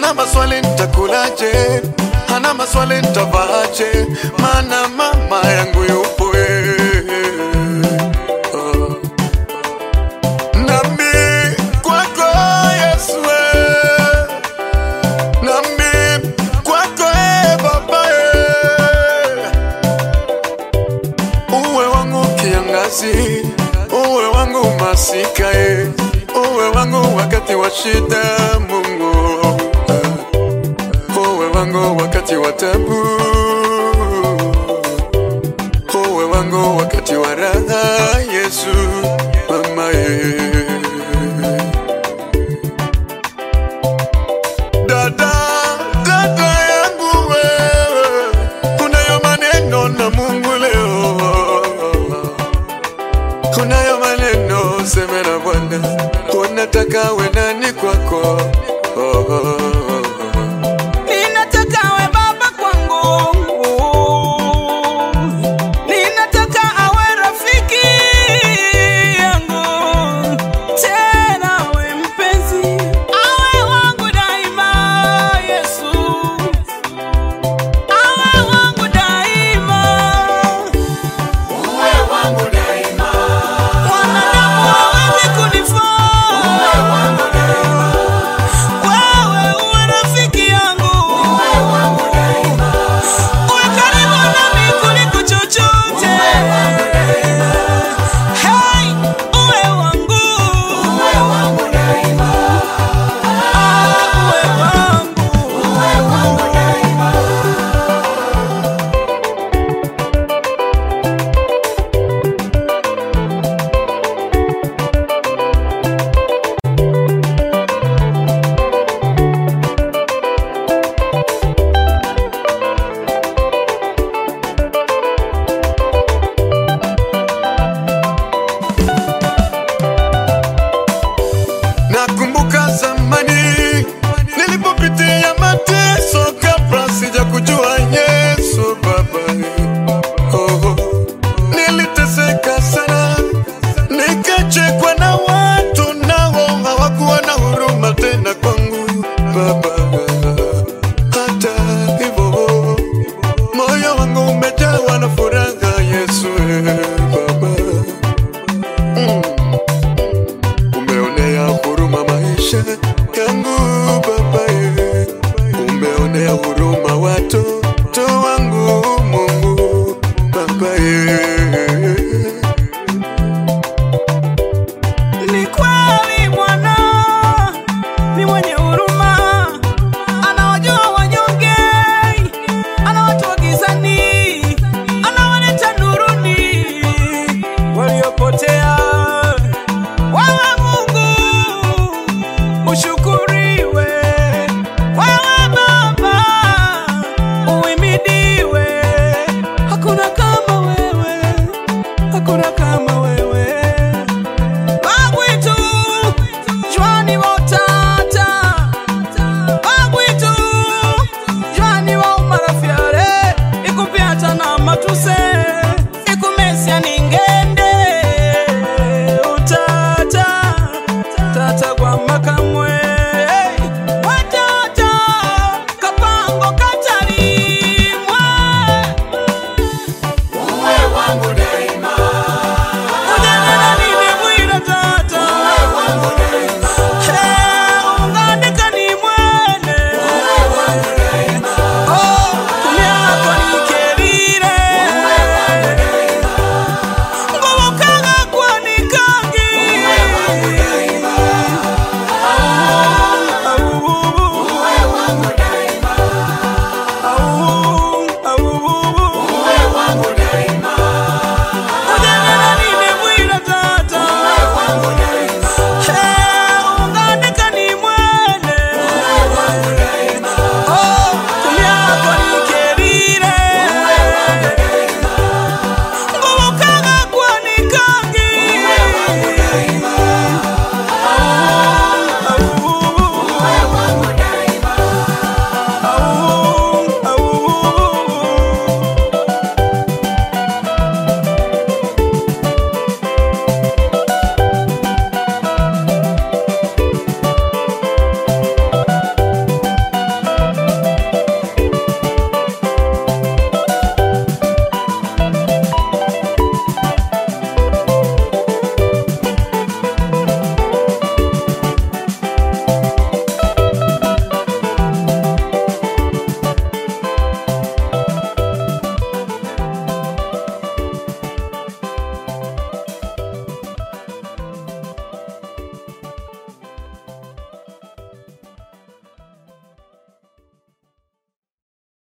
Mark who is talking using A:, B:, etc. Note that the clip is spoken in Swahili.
A: hana maswali nitakulaje, hana maswali nitavaaje, maana mama yangu yupo eh. Oh. Nami kwako Yesu eh. Nami kwako eh, Baba eh. Uwe wangu kiangazi, uwe wangu masika eh. Uwe wangu wakati wa shida Mungu eh. Uwe wangu wakati wa tabu Uwe wangu wakati wa raha Yesu mama eh. Dada, dada yangu wewe, unayo maneno na Mungu leo, unayo maneno seme na Bwana, unataka we nani kwako?
B: Ninataka awe baba kwangu, ninataka awe rafiki yangu, tena awe mpenzi, awe wangu daima. Yesu awe wangu daima,
A: Uwe wangu daima,
B: wanadamu hawezi kunifaa.
A: uwe wangu daima,
B: Wewe uwe rafiki yangu,
A: uwe wangu daima,
B: uwe karibu nami kuliko chochote. Hey, uwe wangu,
A: uwe wangu daima,
B: ah, uwe wangu.
A: uwe wangu daima. Nakumbuka zamani nilipopitia mateso kabla sija kujua Yesu Baba. Oh, niliteseka sana, nikachekwa na watu nao hawakuwa na huruma tena kwangu Baba. Hata hivyo moyo wangu umejawa na furaha Yesu eh, Baba. Mm. Umeonea huruma maisha yangu Baba, eh. umeonea huruma watoto wangu Mungu Baba, eh.
B: Ni kweli Bwana ni mwenye huruma, anawajua wanyonge, anawatoa gizani, anawaleta nuruni waliopotea. Wewe Mungu ushukuriwe, wewe Baba uhimidiwe. Hakuna kama wewe, hakuna kama wewe bagwitu jwani wotata bagwitu jwani wa umarafyare ikupyata na matuse